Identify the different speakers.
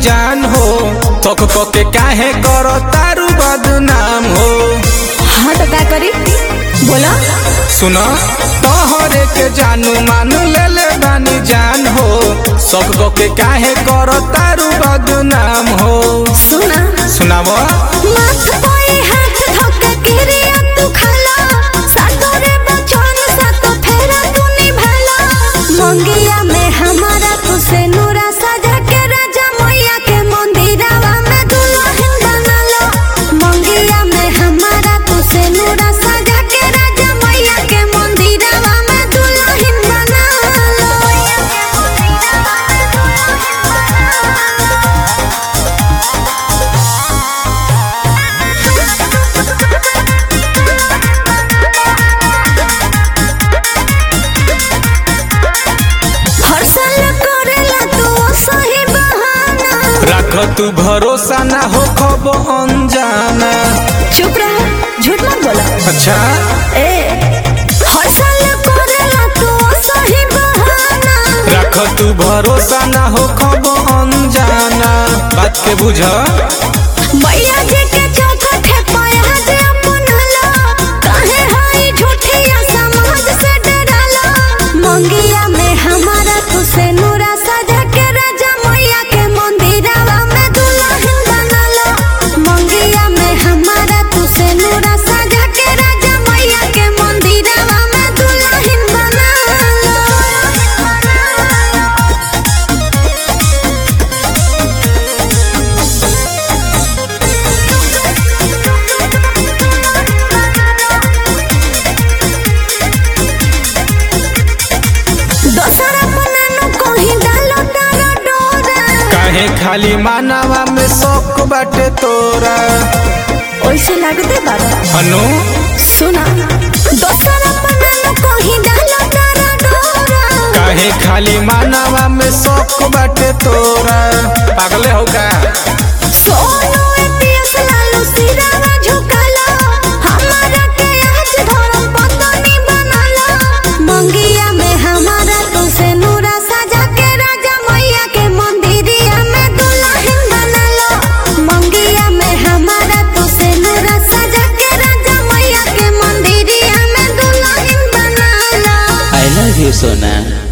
Speaker 1: जान हो तक के काहे कर तारू बदनाम हो
Speaker 2: हाँ तो का करी बोला
Speaker 1: सुन तोहरे के जानू मान ले ले बानी जान हो सब के काहे कर तारू बदनाम हो
Speaker 2: सुना
Speaker 1: सुनाव
Speaker 2: माथ पे हाथ धोके किरिया तू खाला सातोरे बचन सातो फेरा तू निभाला मंगिया में हमारा तू से नूरा सजा के राजा मैया के मंदिरवा में दुल्हन बनालो मंगिया में हमारा तू से नूरा सजा के राजा मैया के मंदिरवा में दुल्हन बनालो हर साल करेला तू सही बहाना
Speaker 1: रख तू भरोसा ना हो खब अनजाना
Speaker 2: चुप रह झूठ मत बोला
Speaker 1: अच्छा
Speaker 2: ए हर साल करेला तू सही बहाना
Speaker 1: रख तू भरोसा ना हो खब अनजाना बात के बुझ
Speaker 2: मैया जी के चौखट है पाया जे अपनाला काहे हाई झूठिया समाज से डराला मंगिया में हमारा तू से नूरा सजा के राजा मैया के मंदिरवा में दुल्हन बनाला मंगिया में हमारा तू से नूरा सजा के राजा मैया के मंदिरवा में दुल्हन बनाला दोसरा बनानो कहीं डालो तारा डोरा
Speaker 1: काहे खाली मानवा में शौक बाटे तोरा
Speaker 2: ओइसे लागते बाबा
Speaker 1: अनु
Speaker 2: सुना दोसरा बनानो कहीं डालो तारा डोरा
Speaker 1: काहे खाली मानवा में शौक बाटे तोरा पागले हो का
Speaker 2: सोनो एपीएस लालू सिरावा झुकालो हमारा के आज धरम पतनी बनालो मंगिया में हमारा तू से नूरा सजा के राजा मैया के मंदिरिया में दुल्हन बनालो मंगिया में हमारा तू से नूरा सजा के राजा मैया के मंदिरिया में दुल्हन बनालो
Speaker 3: I love you, Sona.